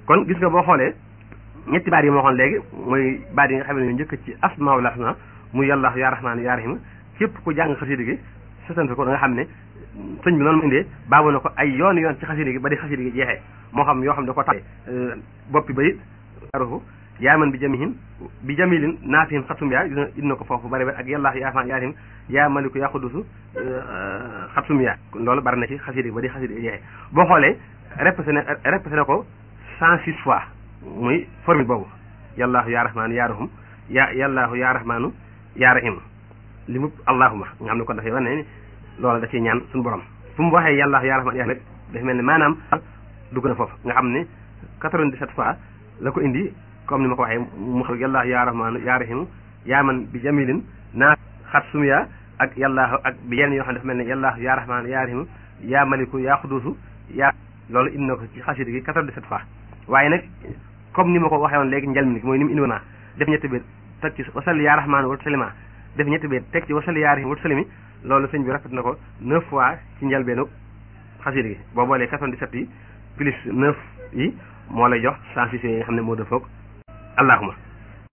kon gis nga boo xoolee ñetti baat yi ma waxoon léegi mooy baat yi nga xam ne ñu njëkk ci asmaul husna muy yàlla yaa rahmaan yaa rahim képp ku jàng xasida gi sësante ko da nga xam ne sëñ bi noonu mu indee baabu na ko ay yoon yoon ci xasida gi ba di xasida gi jeexee moo xam yoo xam da ko tax boppi bayit arufu yaaman bi jamihim bi jamilin naafihim xatum yaa indi na ko foofu bari ba ak yàlla yaa rahmaan yaa rahim yaa maliku yaa xudusu xatum yaa loolu bari na ci xasida gi ba di xasida gi jeexee boo xoolee répété na répété na ko cent six fois muy formule boobu yàllaahu yaa rahmaan yaa rahim ya yàllaahu yaa rahmaanu yaa rahim li mu allahuma nga xam ne kon dafay wane ne loolu da ciy ñaan suñu borom fu mu waxee yàllaahu yaa rahmaan yaa rahim rek dafa mel ne maanaam dugg na foofu nga xam ne 97 fois la ko indi comme ni ma ko waxee mu xam yàllaahu yaa rahmaanu yaa rahim yaa man bi jamilin naa xat sumiya ak yàllaahu ak bi yenn yoo xam ne dafa mel ne yàllaahu yaa rahmaanu yaa rahim yaa maliku yaa xuduusu yaa loolu indi na ko ci xasida gi 97 fois waaye nag comme ni ma ko waxee woon léegi njëlmi ni mooy ni mu indi woon def ñetti biir teg ci wasalli yaa rahmaan wa salima def ñetti biir teg ci wasalli yaa rahim wa salimi loolu sëñ bi rafet na ko neuf fois ci njëlbeenu xasida gi boo boolee 97 yi plus neuf yi moo lay jox 106 yi nga xam ne moo dëppoog allahuma